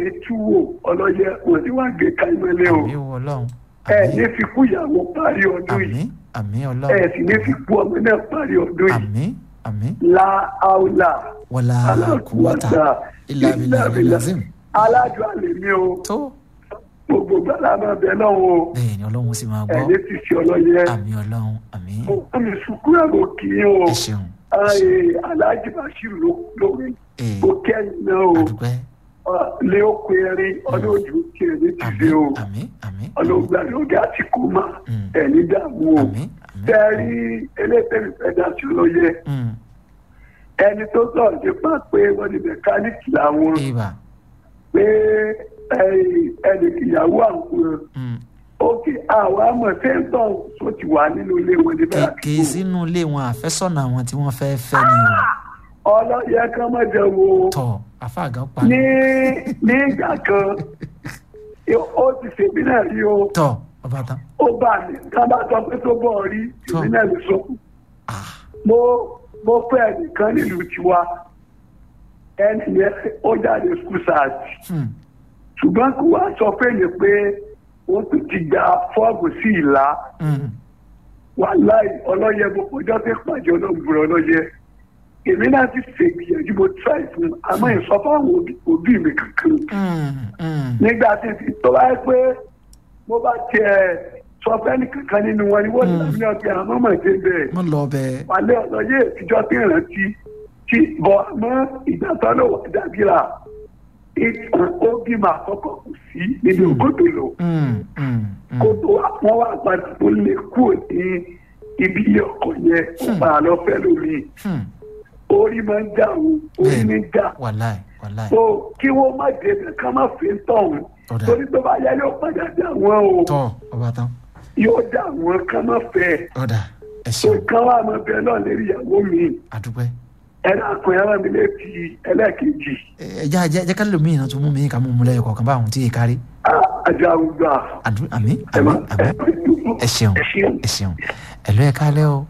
ní túwò ọlọ́yẹ wọ́n ti wá gé káyọ̀mọ́lẹ́ o àmì wọ ọlọ́run ẹ àmì ní fi kú ìyàwó parí ọdún àmì yìí àmì ẹ ọlọ́run sì ní fi kú ọmọ náà parí ọdún yìí àmì àmì la aula wọlá kúwàtà ilà abilà abilazim alájọ àlè mi o tó gbogbo gbàlá máa bẹ lọ́wọ́ o bẹ́ẹ̀ ni ọlọ́run sì máa ẹ gbọ́ ní ti ṣe ọlọ́yẹ àmì ọlọ́run àmì mo kọ́ mi sùkú ẹ̀rọ kì í o ẹ ṣeun ayé alájí bashir ló lórí ee o kẹ́yìn náà o àdúpẹ́ lé oko erin ọdún ojú kí ẹ ní ti àmì ṣe o àmì àmì ọlọ́gbà lóge àti kò má Mm. ẹ̀ ní dààmú o àmì àmì tẹ́rí eléyìí fẹ́ dá sí ọlọ́yẹ Mm, ẹni tó sọ̀rọ̀ nípa pé wọ́n ní mẹkáníìkì làwọn ibà pé ẹnì ìyàwó àwọn Mm, òkè àwọn àmọ̀ sẹ́ńtọ̀ tó ti wà nínú ilé wọn níbẹ̀ kèké sínú ilé wọn àfẹ́sọ̀nà àwọn tí wọ́n fẹ́ fẹ́ ni o ọlọ́yẹ kan má jẹ wo tọ̀ afáàgán pa ní ní ìgbà kan ó ti ṣèbí náà rí o tọ̀ ọba tán ó bá mi ká bá sọ pé tó bọ̀ rí èmi náà lè sọ ah mo mo fẹ́ ẹnìkan nílùú tiwa ẹni yẹn ó jáde school sáàtì hmm, ṣùgbọ́n kó wá sọ fún mi pé wọ́n tún ti gba fọ́ọ̀mù sí ìlà hmm, wàláì ọlọ́yẹ mo kọjọ́ pé pàjọ́ ọlọ́gbùrọ̀ ọlọ́yẹ èmi náà ti ṣègbìyànjú mo try fún un àmọ́ ìsọfún àwọn òbí- òbí mi kankan hmm, hmm. nígbà tí ti tó bá yẹ pé mo bá tiẹ̀ sọ fẹ́ni kankan nínú wọn ni wọ́n ti Mm. lábí ọ̀gbìn àmọ́ mọ̀ dé bẹ́ẹ̀ mo lọ bẹ́ẹ̀ wàlẹ́ ọlọ́yẹ ìtijọ́ tí ìrántí tí bọ̀ àmọ́ ìgbà tó lò wà dàbí ra ó bímọ àkọ́kọ́ kù sí nínú Mm. kótó lò Hmm, hmm, hmm. kó tó wọn wá padà tó lè kúrò ní ibi ilé ọkọ yẹn ó Hmm. padà lọ fẹ́ lómi Hmm, orí máa ń dà o orí ní dà wàláì wàláì so kí wọ́n má débẹ̀ ká má fi ń tọ̀hún Ọ̀dà. torí tó bá yá yóò padà dà wọ́n o tọ̀ ọba tán yóò dà wọ́n ká má fẹ́ ọ̀dà ẹ so ṣeun kán wá máa bẹ náà lérí ìyàwó mi àdúpẹ́ ẹnì àkùnrin ara mi létí ẹlẹ́ẹ̀kejì ẹ jẹ́ jẹ́ jẹ́ ká lè mí ìrántí mú mi ká mú mu lẹ́yìn kọ̀ọ̀kan báwọn tí yé kárí ajá àwùjọ àdú àmì ẹ àmì má àmì ẹ ṣeun ẹ ṣeun. ẹ ṣeun ẹ lọ ẹ kálẹ́ o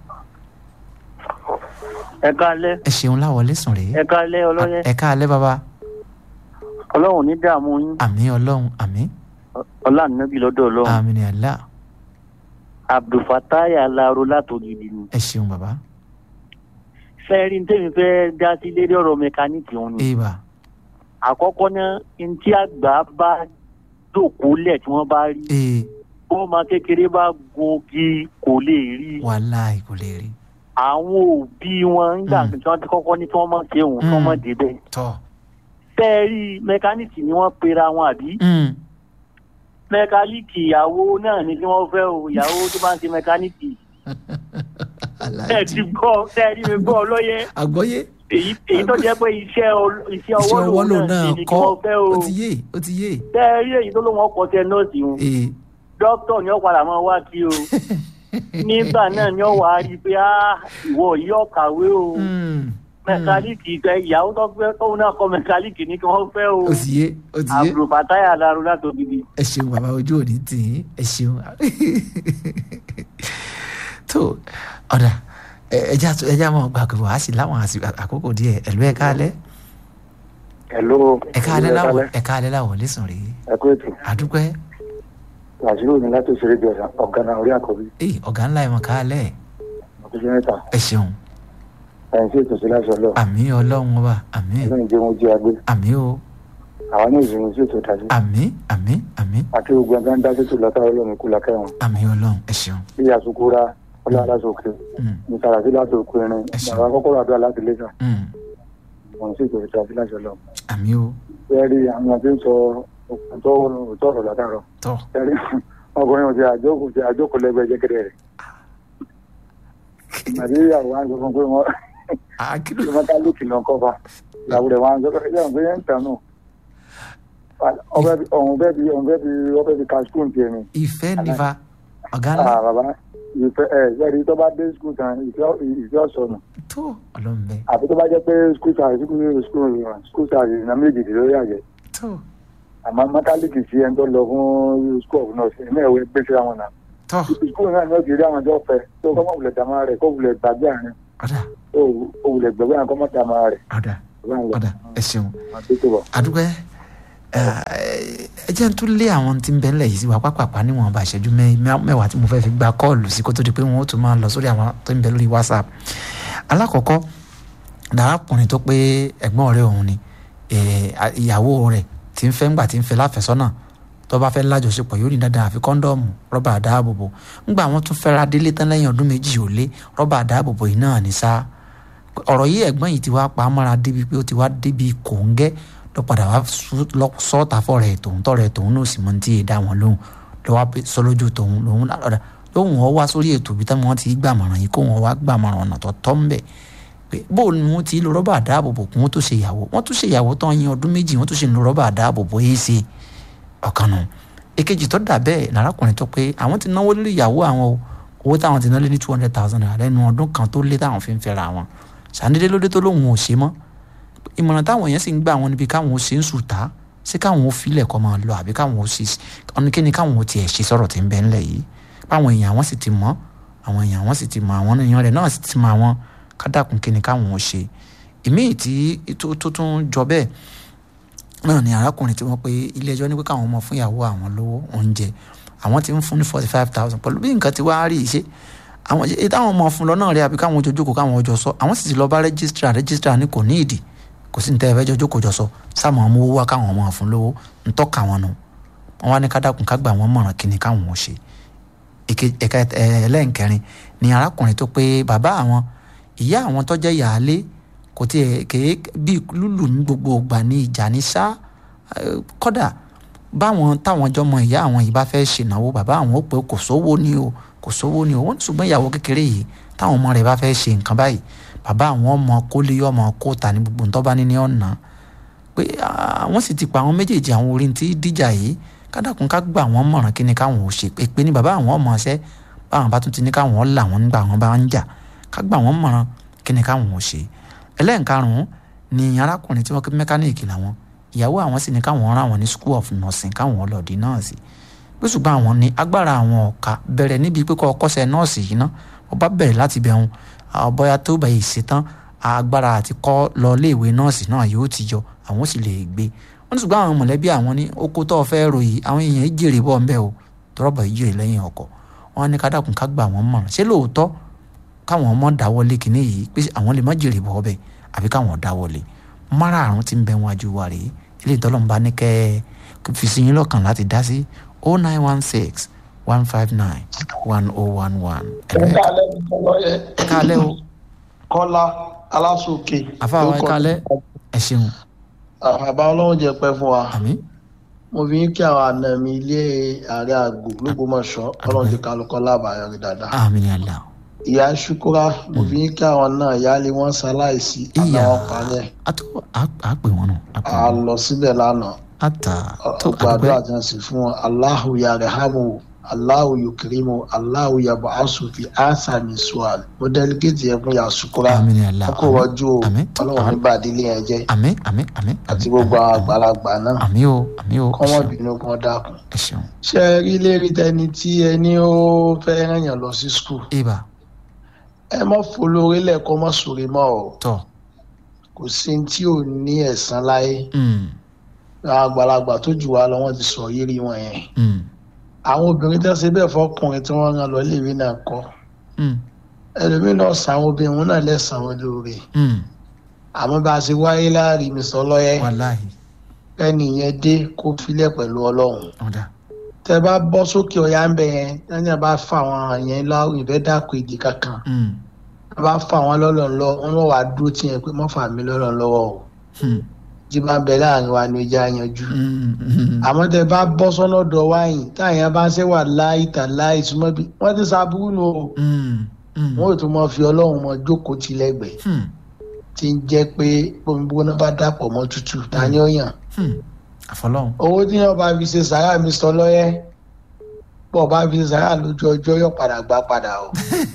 ẹ káalẹ́ ẹ ṣeun láwọlé sùn rèé ẹ káalẹ́ ọlọ́yẹ ẹ káalẹ́ bàbá ọlọ́run ní dààmú yín àmì ọlọ́run àmì ọlànàbí lọ́dọ̀ ọlọ́run àmì ní àlá abdulfatai alaro látògidì ni ẹ ṣeun bàbá fẹ́ẹ́rí tèmi fẹ́ dá sí lérí ọ̀rọ̀ mẹkáníìkì òun ni ìbà àkọ́kọ́ náà ntí àgbà bá dòkó lẹ̀ tí wọ́n bá rí ee ọmọ kékeré bá gungi kò lè rí wàláì kò lè rí àwọn òbí wọn nígbà Mm. tí wọ́n ti kọ́kọ́ ní kí wọ́n mọ̀ ṣe òun kí wọ́n mọ̀ Mm. débẹ̀ tọ́ fẹ́ẹ́rí mẹkáníìkì ni wọ́n pera wọn àbí Mm. mẹkáníìkì ìyàwó náà ni kí wọ́n fẹ́ o ìyàwó tó bá ń ṣe mẹkáníìkì ẹ aláàjì ti gbọ́ ẹ rí mi gbọ́ lọ́yẹ́ àgbọ́yé èyí èyí tó jẹ́ pé iṣẹ́ ol- iṣẹ́ iṣẹ́ ọwọ́ ọwọ́ lòun lòun náà náà ṣe ni kí kọ́ wọ́n fẹ́ o ó ti yé ó ti yé tẹ́ ẹ rí èyí tó lóun ọkọ̀ tẹ nọ́ọ̀sì o ee dókítà ni ó padà máa wá kí o nígbà náà ni ó wà á rí i pé á ìwọ yìí ó kàwé o Mm. mẹkáníìkì ìgbà ìyàwó tó fẹ́ tóun náà kọ́ mẹkáníìkì ni kí wọ́n fẹ́ o ó ti yé ó ti yé àbúrò bàtáyà lárú látògidì. ẹ ṣeun bàbá ojú òní tì í ẹ ṣeun tó ọ̀dà ẹ- ẹja tó- ẹja máa gbà pé wàá sí láwọn àsì- àkókò díẹ̀ ẹ̀lú ẹ̀ káalẹ́ Hello. ẹ̀ káalẹ́ láwọ̀ ẹ̀ káalẹ́ láwọ̀ lẹ́sùn rèé ẹ kú ètò àdúpẹ́ wàṣíù ní láti ṣeré bí ọ̀sán ọ̀gánà orí àkọ́bí ee ọ̀gá ńlá ẹ̀ mọ̀ káalẹ́ ọkùnrin mẹ́ta ẹ ṣeun ẹ̀yìn sí ètò sí láti ọlọ́ àmì ọlọ́run ọba àmì ọlọ́run jẹ́ wọn jí agbé àmì o àwọn ní ìsinmi sí ètò ìdájú àmì àmì àmì àti gbogbo ẹgbẹ́ ń dá sí ètò lọ́tà ọlọ́run kú lákẹ́ wọn àmì ọlọ́run ẹ ṣeun bí àsukúra ọlọ́run aláṣọ òkè Mm, ní sàràsí láti òkú irin Ẹ ṣeun. bàbá kọ́kọ́rọ́ àdúrà láti lẹ́sà mm, wọn sí ètò ìdájú láti ọlọ́run àmì o bẹ́ẹ̀ rí àwọn tí ń sọ òkùntọ́ òótọ́ ọ̀rọ̀ látàrọ̀ tọ́ ẹ̀rí ọkùnrin òsì àjókòó ti àjókòó lẹ́gbẹ̀ẹ́ jẹ́kẹ̀rẹ́ rẹ̀ àbí àwọn àgbẹ̀ fún pé wọ́n àkìlò tí wọ́n ká lókè lọ kọ́fà ìyàwó rẹ̀ wá ń sọ́kọ́ ẹgbẹ́ òǹgbẹ́ yẹn ń tàn náà ọ̀hún bẹ́ẹ̀ bí ọ̀hún bẹ́ẹ̀ bí ọ̀bẹ́ bí ka skul tiẹ̀ ni ìfẹ́ nífa ọ̀gá ńlá ah bàbá ìfẹ́ ẹ yẹ́rì tó bá dé skul tán ìfẹ́ ìfẹ́ ọ̀sọ̀nù tó ọlọ́run bẹ́ẹ̀ àfi tó bá jẹ́ pé skul sáà skul skul skul sáà ìrìnà méjì ló yàgẹ̀ tó àmọ́ mọ́tálíkì sí ẹni tó lọ fún skul of nurse ẹ̀mí ẹ̀wẹ̀ gbé sí àwọn náà tọ́ skul náà ni ó ti rí àwọn ọjọ́ fẹ́ tó kọ́ mọ̀ wulẹ̀ dàmá rẹ̀ kó wulẹ̀ gbàgbé àárín ọ̀dà ó wulẹ̀ gbàgbé àárín kọ́ mọ̀ dàmá rẹ̀ ọ̀dà bá ń lọ ọ̀dà ẹ ṣeun àti tó bọ̀. àdúgbẹ́ ẹ jẹ́ n tún lé àwọn tí ń bẹ ńlẹ̀ yìí sí wa pápápá níwọ̀n bá ìṣẹ́jú mẹ́- mẹ́- mẹ́wàá tí mo fẹ́ fi gba kọ́ọ̀lù sí kó tó di pé wọ́n ó tún máa lọ sórí àwọn tó ń bẹ lórí whatsapp alákọ̀ọ́kọ́ dàrákùnrin tó pé ẹ̀gbọ́n rẹ̀ òun ni eh, a- ìyàwó rẹ̀ tí ń fẹ́ ńgbà tí ń fẹ́ láfẹ́sọ́nà tó bá fẹ́ lájọṣepọ̀ yóò ní dandan àfi kọ́ńdọ́ọ̀mù rọ́bà àdáàbòbò ńgbà wọn tún fẹ́ra délé tán lẹ́yìn ọdún méjì ò lé rọ́bà àdáàbòbò yìí náà ní sáà ọ̀rọ̀ yìí ẹ̀gbọ́n yìí ti wá pa á mọ́ra débi pé ó ti wá débi kòńgẹ́ ló padà wá sú- lọ sọ́ọ̀tà fọ́ọ̀rẹ́ tòun tọ́rẹ́ tòun náà sì mọ tí ì dá wọn lóhùn ló wá pé- sọ lójú tòun lòun lọ́dà lóhùn ọ wá sórí ètò ibi táwọn ti gbàmọ̀ràn yìí kó wọn wá gbàmọ̀ràn ọ̀nà tó tọ́ ń bẹ̀ pé bó ni wọ́n ti lo rọ́bà àdáàbòbò kí wọ́n tó ṣe ìyàwó wọ́n tún ṣe ìyàwó tán yín ọdún méjì wọ́n tún ṣe ń lo rọ́bà àdáàbòbò yìí ṣe ọ̀kan nù èkejì tó dà bẹ́ẹ̀ lárákùnrin tó pé àwọn ti náwó lórí ìyàwó àwọn o owó táwọn ti ná lé ní two hundred thousand naira lẹ́nu ọdún kan tó lé táwọn fi ń fẹ́ra wọn sàndédé lóde tó lóun ò ṣe mọ́ ìmọ̀ràn táwọn èèyàn sì ń gbà wọn níbi káwọn ó ṣe ń sùtá sí káwọn ó filẹ̀ kọ́ máa lọ àbí káwọn ó ṣe ọ̀nìkíni káwọn ó tiẹ̀ ṣe sọ̀rọ̀ tí ń bẹ ńlẹ̀ yìí báwọn èèyàn wọn sì ti mọ̀ àwọn èèyàn wọn sì ti mọ̀ àwọn èèyàn rẹ̀ náà sì ti mọ̀ àwọn kádàkùn kíni káwọn ó ṣe ìmíì tí tó tó tún jọ bẹ́ẹ̀ náà ni arákùnrin tí wọ́n pe ilé ẹjọ́ ní pé káwọn ọmọ fún ìyàwó àwọn lówó oúnjẹ àwọn ti ń fún ní forty five thousand pẹ̀lú bí nǹkan ti wá rí ìṣe àwọn èyí táwọn ọmọ fún lọ náà rí àbí káwọn ojoojúkò káwọn ọjọ́ sọ àwọn sì ti lọ bá rẹ́gísítà rẹ́gísítà ní kò ní ìdí kò sí ní tẹ́ ẹ fẹ́ jọjọ́ kò jọ sọ sáàmù ọmọ owó wá káwọn ọmọ fún lówó ń tọ́ka wọn nù wọn wá ní kádàkùn ká gbà wọn mọ̀ràn kíni káwọn ò ṣe Èke- ẹ̀ka ẹ̀, ẹlẹ́nkẹrin ni arákùnrin tó pé bàbá àwọn ìyá àwọn tó jẹ́ ìyáálé kò tiẹ̀ kéé bí lùlù ní gbogbo ìgbà ní ìjà ní sá eh, kódà báwọn táwọn jọmọ ìyá àwọn yìí bá fẹ́ ṣènáwó bàbá àwọn ó pé kò sówó ni o kò sówó ni o wọ́n ní ṣùgbọ́n ìyàwó kékeré yìí táwọn ọmọ rẹ̀ bá fẹ́ ṣe nǹkan báyìí bàbá àwọn ọmọ kólé ọmọ kóòtà ní gbogbo nǹkan bá ní ní ọ̀nà pé àwọn sì ti pa àwọn méjèèjì àwọn orin tí díjà yìí kádàkùn ká gbà wọ́n mọ̀ràn kí ni káwọn ò ṣe pé pé ní bàbá àwọn ọmọ ọṣẹ́ báwọn bá tún ti ní káwọn là wọ́n nígbà wọn bá ń jà ká gbà wọ́n mọ̀ràn kí ni káwọn ò ṣe ẹlẹ́ǹkarùn-ún ni arákùnrin tí wọ́n kí mẹkáníìkì làwọn ìyàwó àwọn sì ní káwọn rán àwọn ní school of nursing káwọn lọ di nọ́ọ̀sì pé ṣùgbọ́n àwọn ní agbára àwọn ọ̀ka bẹ̀rẹ̀ níbi pé kọ́ ọkọ́ṣẹ́ nọ́ọ̀sì yìí ná wọ́n bá bẹ̀rẹ̀ láti bẹ̀rùn bóyá tó bá yìí ṣetán agbára àti kọ́ lọ iléèwé nọ́ọ̀sì náà yóò ti yọ àwọn sì lè gbé wọ́n ní ṣùgbọ́n àwọn mọ̀lẹ́bí àwọn ní oko tó fẹ́ rò yìí àwọn èèyàn jèrè bọ́ ńbẹ́ o tọ́rọ̀bọ̀ yìí jèrè lẹ́yìn ọkọ̀ wọ́n ní kádàkùn ká gbà wọ́n mọ̀ràn ṣé lóòótọ́ káwọn ọmọ dáwọ́lé kínní yìí pé àwọn lè má jèrè bọ́ ọbẹ̀ àbí káwọn dáwọ́lé márààrún tí ń bẹ wọn ajú wa rèé ilé ìtọ́lọ́mùbá ní kẹ́ ẹ fi sí yín lọ́kàn láti dá sí oh nine one six one five nine one oh one one. ẹ̀ka alẹ́ mi tọ́lọ́ yẹ ẹ káalẹ́ o kọ́lá aláṣọkè. àfáà ẹ káalẹ́ ẹ ṣeun àbá ọlọ́run jẹ pẹ́ fún wa àmín mo fi ń kí àwọn àna mi ilé ààrẹ àgbò lógbómọ̀ṣọ́ ọlọ́run ti kálukọ́ lábàáyọ rí dáadáa. àmín ni àlá ìyá ṣukura mo fi ń kí àwọn náà ìyáálé wọn ṣaláìsí ìyá àtàwọn parẹ́ àtó àpè wọn nù àpè a wọn lọ síbẹ̀ lánàá àtà tó gbàdúrà àdúgbò tí wọ́n sì fún wọn aláhu yarhamu aláhu yukrimu aláhu yabu asufi asani suwal mo dẹ́lígẹ́tì yẹn fún ìyá ṣukura àmín ni àlá kó wọ́jú o àmín ọlọ́run ní bàdílé yẹn jẹ́ àmín àmín àmín àti àmín, gbogbo àwọn àmín, àgbàlagbà náà àmín o àmín o ẹ kọ́mọ́ ṣeun bínú kán dákun. ẹ ṣeun ṣé ẹ rí lérí tẹni tí ẹni ó fẹ́ rẹ̀yàn lọ sí skul ibà ẹ mọ́ folórí lẹ́ẹ̀kọ́ mọ́ sòrè mọ́ ọ tọ kò sí ní tí ò ní ẹ̀san láyé mm, àwọn àgbàlagbà tó jù wá lọ wọ́n ti sọ yírí wọn yẹn mm, àwọn obìnrin tó ṣe bẹ́ẹ̀ fọkùnrin tí wọ́n rán lọ léèwé náà kọ́ mm, ẹlòmíín náà sàn àwọn obìnrin wọn náà lẹ́sàn án lóore mm, àmọ́ bá a ṣe wáyé láàrin mi sọ lọ́yẹ́ wàláhì ẹnì yẹn dé kó filẹ̀ pẹ̀lú ọlọ́run ọ̀dà tẹ bá bọ́ sókè ọ̀yá ń bẹ yẹn lẹ́yìn bá fà wọn yẹn láwùjọ ìfẹ́ dàpọ̀ èdè kankan mm, a bá fà wọn lọ́lọ́ lọ wọn lọ́ wàá dúró tiẹ̀ pé mọ́ fà mí lọ́lọ́ lọ́wọ́ o mm, jí bá ń bẹ láàrin wa ni ojú àyànjú mm, mm, àmọ́ tẹ bá bọ́ sọ́nà ọ̀dọ̀ wáyìn táyà bá ń ṣe wà láì tà láì súnmọ́ bí wọ́n ti ṣàbúrú nù o mm, mm, wọn ò tún mọ fi ọlọ́run mọ jókòó ti lẹ́gbẹ̀ẹ́ mm, tí ń jẹ́ pé omi gbóná bá dàpọ̀ mọ́ tútù ta ni ó yàn mm. àfọlọ́hún owó tí yàn bá fi ṣe sàrà mi sọ lọ́yẹ́ bọ́ bá fi ṣe sàrà lójú ọjọ́ yóò padà gbá padà o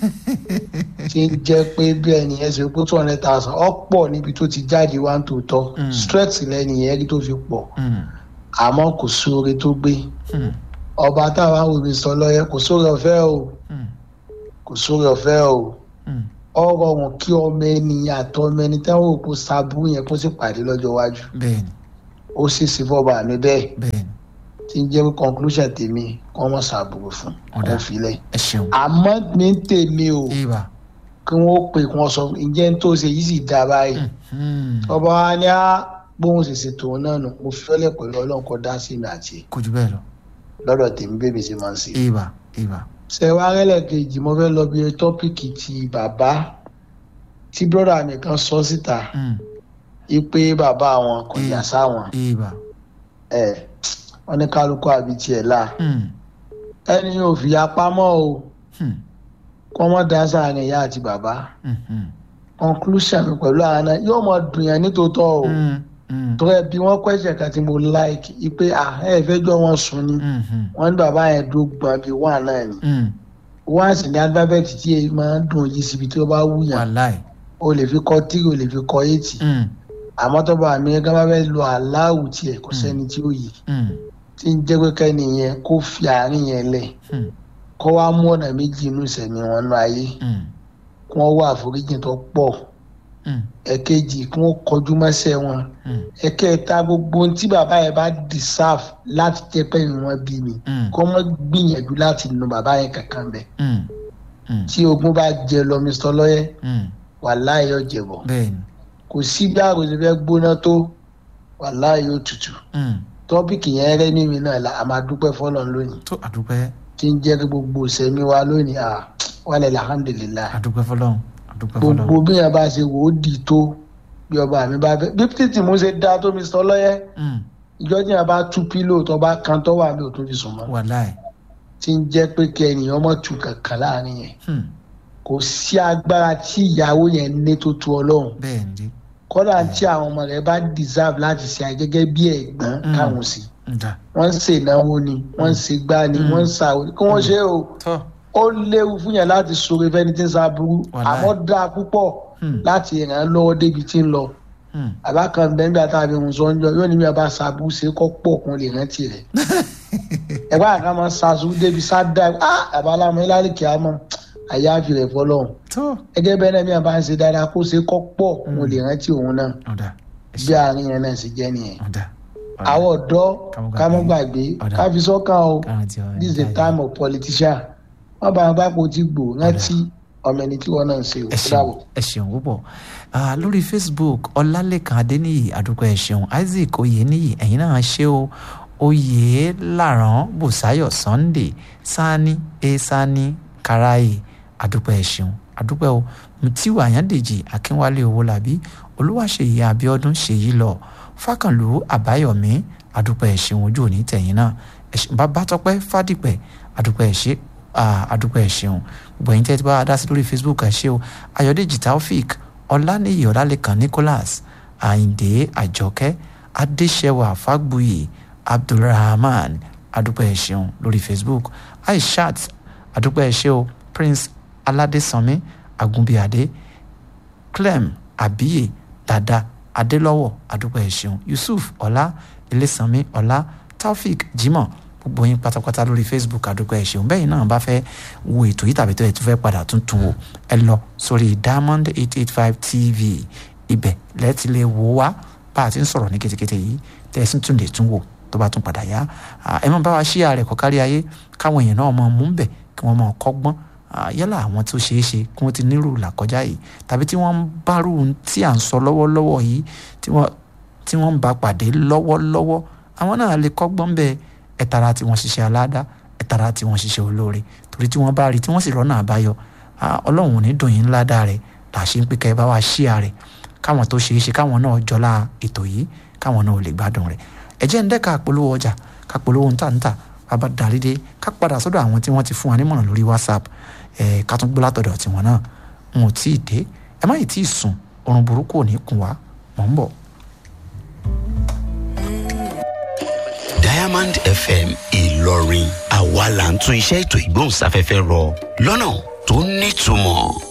tí ń jẹ́ pé bí ẹni yẹn ṣe pé two hundred thousand ọ̀pọ̀ níbi tó ti jáde wá ń tòótọ́ Mm. stress lẹ́ni yẹn rí tó fi pọ̀ Mm, àmọ́ kò sóore tó gbé mm, ọba táwa wò mí sọ lọ́yẹ́ kò sóore ọ̀fẹ́ o mm, kò sóore ọ̀fẹ́ o mm. ọ̀rọ̀ wọn kí ọmọ ẹni àtọ́ ọmọ ẹni táwọn òkú sábú yẹn kó sì pàdé lọ́jọ́ iwájú bẹ́ẹ̀ni ó sì sí fọ́ba mi bẹ́ẹ̀ bẹ́ẹ̀ ni tí ń jẹ́ pé conclusion tèmi kọ́ mọ̀ ṣàbùrù fún Ọ̀dà. kó filẹ̀ ẹ ṣeun àmọ́ ní tèmi o ibà kí wọ́n pè kí wọ́n sọ ǹjẹ́ ń tó ṣe yìí sì dá báyìí Hmm. ọba wa ní á bóun ṣe ṣètò òun náà nù mo fẹ́lẹ̀ pẹ̀lú ọlọ́run kọ́ dá sí mi àti ẹ̀ kò jù bẹ́ẹ̀ lọ lọ́dọ̀ tèmi bébí ṣe máa ń ṣe. ibà ibà ṣe wá rẹ́lẹ̀ kejì mo fẹ́ lọ bí tọ́pìkì ti bàbá tí brọ́dà mi kan sọ síta Hmm. ipe bàbá wọn kò yà sáwọn ibà ẹ̀ wọ́n ní kálukú àbí tiẹ̀ la Hmm. ẹni yóò fi apámọ́ o Hmm. kọ́ mọ́ dá sáàrin ìyá àti bàbá Hmm. Hmm. conclusion mi pẹ̀lú àwọn náà yóò mọ dùn yẹn nítòótọ́ o Hmm. Hmm. tó ẹ bí wọ́n question kan tí mo like ipe ah ẹ fẹ́ jọ wọn sùn ni Hmm. Hmm. wọ́n ní bàbá yẹn dúró gbọ́n bíi wà náà ni Hmm. wọ́n sì ní alphabet tí èyí máa ń dùn yìí síbi tí ó bá wù yàn wàláì o lè fi kọ three o lè fi kọ eight Hmm. àmọ́ tó bá mi gán bá fẹ́ lo aláwù tiẹ̀ kò sẹ́ni tí ó yìí Hmm. tí ń jẹ́ pé kẹ́ni yẹn kó fi àárín yẹn lẹ̀ Hmm. kó wá mú ọ̀nà méjì inú ìsẹ̀mí wọn nú ayé Hmm. kí wọ́n wá àforíjì tó pọ̀ Hmm. ẹ̀kejì kí wọ́n kọjú mọ́sẹ̀ wọn Hmm. ẹ̀kẹta gbogbo ohun tí bàbá yẹn bá deserve láti jẹ́ pé ìwọ̀n bí mi Hmm. kó wọ́n gbìyànjú láti nu bàbá yẹn kankan bẹ̀ Hmm. Hmm. tí ogun bá jẹ lọ mr lọ́yẹ́ Hmm. wàláhì yóò jẹ̀bọ̀ bẹ́ẹ̀ ni kò sí bí àròsọ fẹ́ gbóná tó wàláhì yóò tutù Hmm. tọ́pìkì yẹn rẹ́ mímí náà la a máa dúpẹ́ fọ́lọ́n lónìí tó àdúpẹ́ tí ń jẹ́ kí gbogbo sẹ́mi wa lónìí à wàlẹ̀ alhamdulilayi àdúpẹ́ fọlọ́run àdúpẹ́ fọlọ́run gbogbo bí yẹn bá ṣe wò ó di tó bí ọba mi bá fẹ́ bí títì mú ṣe dá tó mi sọ lọ́yẹ́ Hmm. ìjọ tí yẹn bá tú pílò tó bá kan tó wà mí ò tó fi sùn mọ́ wàláì tí ń jẹ́ pé kí ènìyàn mọ̀ tù kankan láàrin yẹn Hmm. kò sí agbára tí ìyàwó yẹn ní tó tu ọlọ́run bẹ́ẹ̀ ni kọ́dà tí àwọn ọmọ rẹ̀ bá deserve láti ṣe àyè gẹ́gẹ́ bí ẹ̀gbọ́n Mm. káwọn sí ǹda wọ́n ń ṣe ìnáwó ni wọ́n ń ṣe gbá ni wọ́n ń ṣàwọ́ kí wọ́n ṣe o tọ́ ó léwu fún yẹn láti sọ̀rọ̀ fẹ́ni tí ń ṣàbúrú Wàláì. àmọ́ dáa púpọ̀ Hmm. láti ràn án lọ́wọ́ débi tí ń lọ Hmm. àbá kan bẹ́ẹ̀ bí àtàwọn ohun sọ ń jọ yóò ní bí a bá ṣàbúrú ṣe kọ́ pọ̀ kún lè rántí rẹ̀ ẹ̀gbọ́n àká máa ń ṣàṣù débi ṣáda ah àbá alámọ̀ ìlàlẹ̀ kìá mọ̀ àyàfi rẹ̀ fọlọ́run tó gẹ́gẹ́ bẹ́ẹ̀ náà bí a bá ń ṣe dáadáa kó ṣe kọ́ pọ̀ kún lè rántí òun náà ọ̀dà ẹ bí ṣé, àárín yẹn náà ṣe jẹ́ nìyẹn ọ̀dà àwọn ọ̀dọ́ Ká ká má mọ́ gbàgbé. gbàgbé Ọ̀dà. ká fi sọ́kàn o káwọn ti ọ̀rẹ́ this is the jáde. time of politician wọ́n bá wọn bá kó tí gbò rántí ọmọ ẹni tí wọ́n náà ń ṣe o ẹ ṣeun ẹ ṣeun púpọ̀ Ah, lórí facebook ọlálẹ́kan adéníyì àdúgbò ẹ ṣeun isaac oyèníyì ẹ̀yin náà ṣe o oyè làrán bùsáyọ̀ sunday sani e sani karaye àdúgbò ẹ ṣeun àdúgbò o mutiu ayandèjì akínwálé owólabí olúwaṣeyí abiodun ṣèyí lọ fákànlú àbáyọmí àdúgbò ẹ ṣeun ojú òní tẹ̀yìn náà ẹ ṣeun babátọ́pẹ́ fádìpẹ̀ àdúgbò ẹ ṣe ah, àdúgbò ẹ ṣeun gbogbo ẹ̀yin tẹ́ ti bá wa dá sí lórí facebook ẹ ṣe o ayọ̀dèjì taofik ọláníyì ọlálẹ́kan nicholas àyìndé àjọkẹ́ adéṣẹwà fágbuyì abdulrahman àdúgbò ẹ ṣeun lórí facebook aishat àdúgbò ẹ ṣe o prince aládésànmí àgùnbíàdé clem abiye dada adélọ́wọ̀ àdúgbò ẹ ṣeun yusuf ọlá ilésànmí ọlá taofik jimoh gbogbo yín pátápátá lórí facebook àdúgbò ẹ ṣeun bẹ́ẹ̀ náà bá fẹ́ wo ètò yìí tàbí tó ẹ̀ tó fẹ́ padà tuntun wò ẹ lọ sórí diamond eight eight five tv ibẹ̀ lẹ́ẹ̀tì lè wò wá bá a ti ń sọ̀rọ̀ ní ketekete yìí tẹ́ ẹ sì tún lè tún wò tó bá tún padà yá Ah, ẹ máa bá wa ṣíà rẹ̀ kọ́ kárí ayé káwọn èèyàn náà máa mú bẹ̀ kí wọ́n máa kọ́gbọ́n Ah, yálà àwọn tó ṣeé ṣe kí wọ́n ti nírú làkọjá yìí tàbí tí wọ́n ń bárù tí à ń sọ lọ́wọ́lọ́wọ́ yìí tí wọ́n tí wọ́n ń bá pàdé lọ́wọ́lọ́wọ́ àwọn náà lè kọ́gbọ́n bẹ́ẹ̀ ẹ tara tí wọ́n ṣiṣẹ́ aládá ẹ tara tí wọ́n ṣiṣẹ́ olóore torí tí wọ́n bá rí tí wọ́n sì rọ́nà àbáyọ ah, ọlọ́run ò ní dùn yín ńlá dáa rẹ̀ là ṣe ń pé kẹ́ ẹ bá wa ṣíà rẹ̀ káwọn tó ṣeé ṣe káwọn náà jọlá ètò yìí káwọn náà ò lè gbádùn rẹ̀ ẹ jẹ́ ń dẹ́ka polówó ọjà ká polówó ń tà ń tà bàbá darí dé ká padà sọ́dọ̀ àwọn tí wọ́n ti fún wa nímọ̀ràn lórí whatsapp ẹ̀ ká tún gbọ́ látọ̀dọ̀ tiwọn náà wọn ò tí ì dé ẹ má yìí tí ì sùn oorun burúkú ò ní kùn wá mọ̀ ń bọ̀. diamond fm ìlọrin àwa là ń tún iṣẹ́ ètò ìgbóhùnsáfẹ́fẹ́ rọ lọ́nà tó nítumọ̀.